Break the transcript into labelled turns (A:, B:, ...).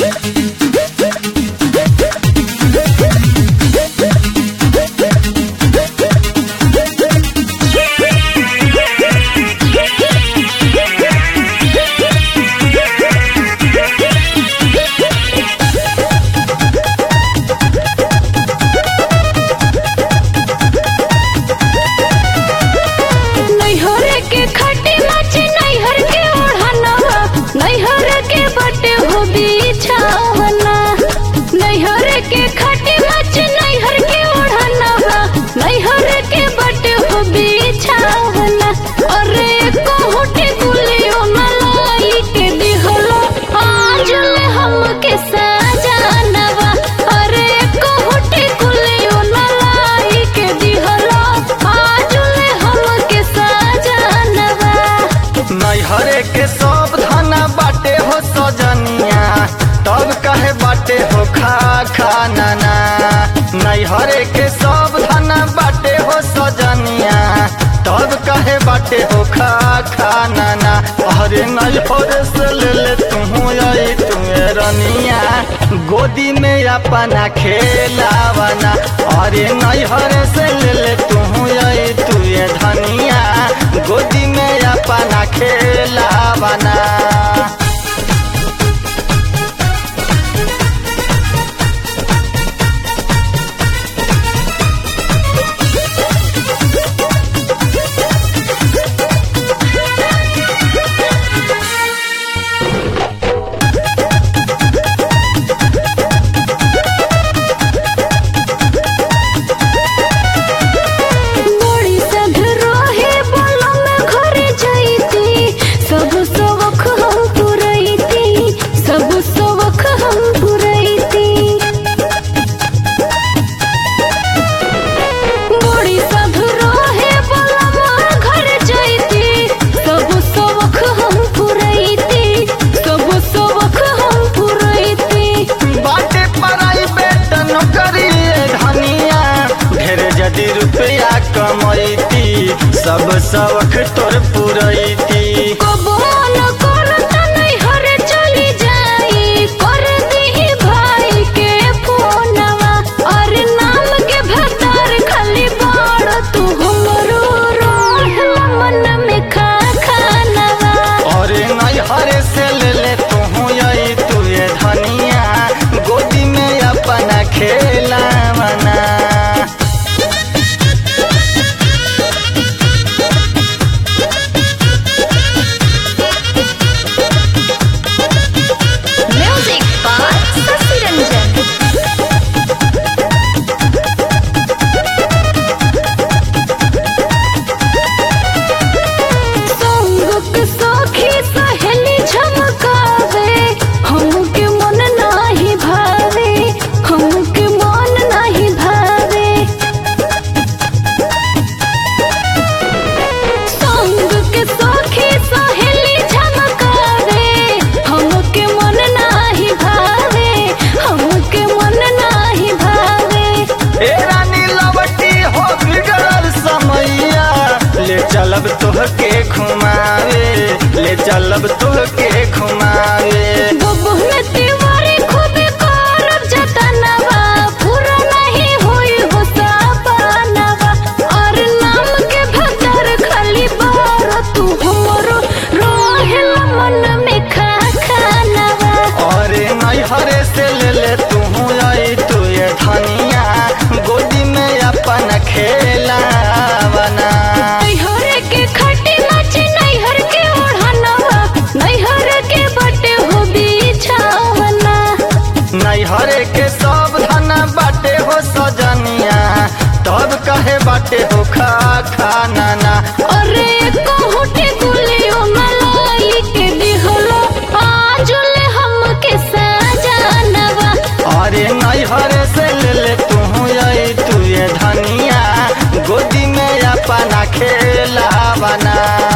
A: नैहर के खटे नाचे नैहर के ओढ़नवा नैहर के बटे हो बिछावना नैहर के खटे नाचे नैहर के ओढ़नवा नैहर के बटे हो बिछावना अरे कोहटे गुलियो मलाई के दिहलो आज ले हमके सजानवा अरे कोहटे गुलियो मलाई के दिहलो आज ले हमके सजानवा
B: नैहरे के सब धना बाटे हो सजनिया तब कहे बाटे हो खा खा नाना नैहरे के सब धना बाटे हो सजनिया तब कहे बाटे हो खा खा नाना अरे नैहरे से ले ले तू आई तुम्हें रनिया गोदी में अपना खेलावना अरे नैहरे से ले ले तू आई तुए धनिया गोदी में अपना खेलावना
A: बड़ी सध रहे बोलो में घरे जाईती सब सबक हम पुरैती सब सबक हम पुरैती बड़ी सध रहे बोलो में घरे जाईती सब सबक हम पुरैती सब सबक हम पुरैती
B: बाटे पराई बेट नौकरी धनिया ढेर जदि रुपया कमैती सब शौक तोर पुरैती
A: कबो न करत नैहर चली जाई कर दीही भाई के फोनवा और नाम के भतार खाली बाड़ तू हमरो रोहल मन में खा खानवा
B: और नैहरे से ले ले तू आई तुए धनिया गोदी में अपना खेलावना
A: म्यूजिक बाय शशि रंजन संगक सखी सहेली झमकावे हमके मन नाही भावे हमके मन नाही भावे संगक सखी सहेली झमकावे हमके मन नाही भावे हमके मन नाही भावे
B: ए रानी लवटी हो बिगड़ल समैया ले चलब तोहके घुमावे ले चलब तोहके घुमावे
A: बबुह में तिवारी खूबे करब जतनवा पूरा नहीं होई हो सपनवा और नाम के भतर खाली बार तू हमरो रोहिल मन में खा खानवा
B: और नैहरे से ले ले तू आई तू ये धनिया गोदी में अपन खेलावना
A: नैहर के खटे नाचे नैहर के ओढ़नवा नैहर के बटे हो बिछावना
B: नैहरे के सब धना बाटे हो सजनिया तब कहे बाटे हो खा खा नाना
A: अरे कोहटे गुलियो मलाई के दिहलो आज ले हमके सजानवा
B: अरे नैहरे से ले ले तू आई तू ये धनिया गोदी में अपना खेलावना